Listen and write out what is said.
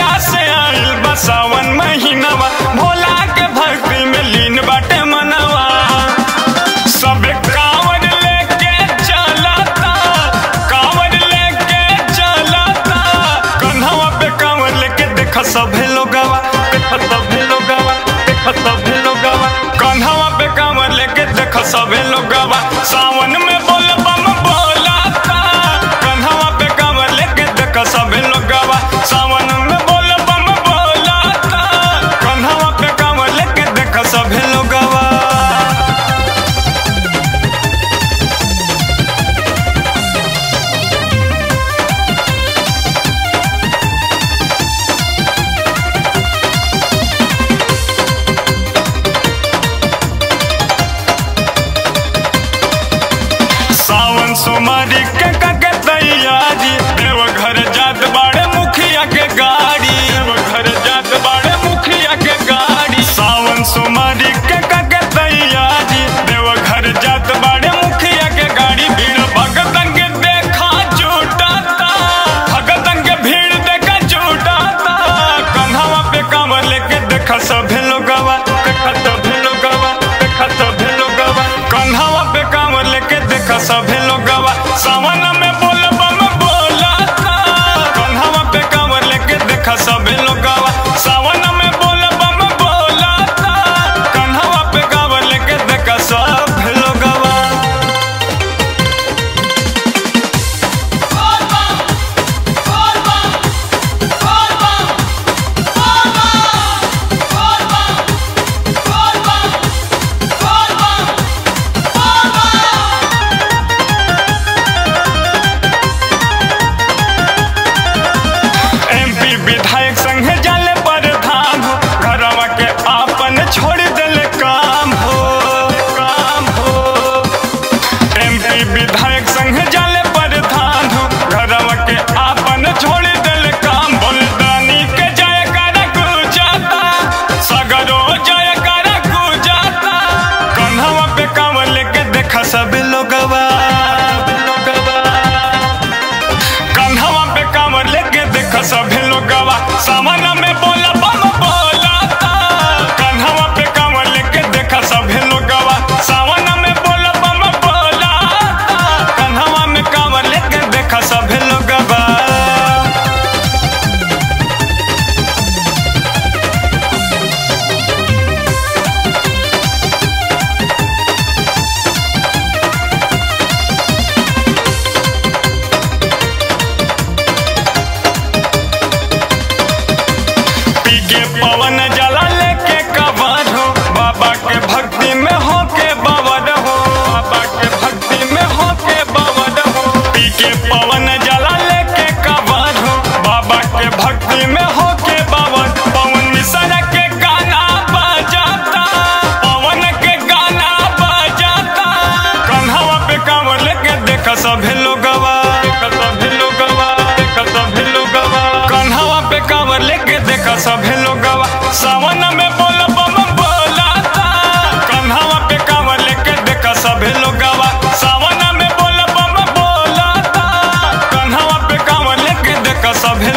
जहिया से आइल बा सावन महीनावा भोला के भक्ति में लीन बाटे मनवा सबे कांवर लेके चलता कांवर लेके चलता कन्हवा पे कांवर लेके देखा सभे लोगवा देखा सभे लोगवा देखा सभे लोगवा कन्हवा पे कांवर लेके देखा सभे लोगवा सावन में बोल बम बोलाता कन्हवा पे कांवर लेके देखा सभे लोगवा सावन में बोल बम बोलाता कन्हवा पे कांवर लेके देखा सभे लोगवा सावन सोमारी के कके तैयारी देव घर जात बाड़े मुखिया के गाड़ी देव घर जात बाड़े मुखिया के गाड़ी सावन सोमारी के कके तैयारी देव घर जात बाड़े मुखिया के गाड़ी भीड़ भगतन के देखा जुटाता भगतन के भीड़ देखा जुटाता कन्हवा पे कांवर लेके देखा सभे लोगवा देखा सभे लोगवा देखा सभे लोगवा कन्हवा पे कांवर लेके देखा सभे लोगवा सावन में बोल बम बोलाता कन्हवा पे कांवर लेके देखा सभे लोगवा सावन में बोल बम बोलाता कन्हवा पे कांवर लेके देखा सभे लोगवा एमपी विधायक संग जाले पर धाम हो घरवा के आपन छोड़ देले काम हो काम हो एमपी विधायक संग जाले पर धाम हो घरवा के आपन छोड़ देले काम बलदानी के जय कर गुजाता सगरो जय कर गुजाता कन्हवा पे कांवर लेके देखा सब लोगवा कन्हवा पे कांवर लेके देखा सभी लोगवा सावन में बोला बम बोलाता कन्हवा पे कांवर लेके देखा सभी लोगवा सावन में बोला बम बोलाता कन्हवा में कांवर लेके देखा सभी लोगवा पी के पवन जला लेके कवर हो बाबा के भक्ति में हो के बवर हो बाबा के भक्ति में हो के बवर हो पी के पवन जला लेके कवर हो बाबा के भक्ति में हो के बवर पवन मिश्रा के गाना बजाता पवन के गाना बजाता कन्हवा पे कांवर लेके देखा सभे लोगवा देखा सभे लोगवा देखा सभे लोगवा कन्हवा पे कांवर लेके देखा सभे लोगवा सावन में बोल बम बोलाता कन्हवा पे कांवर लेके देखा सभे लोगवा सावन में बोल बम बोलाता कन्हवा पे कांवर लेके देखा सभे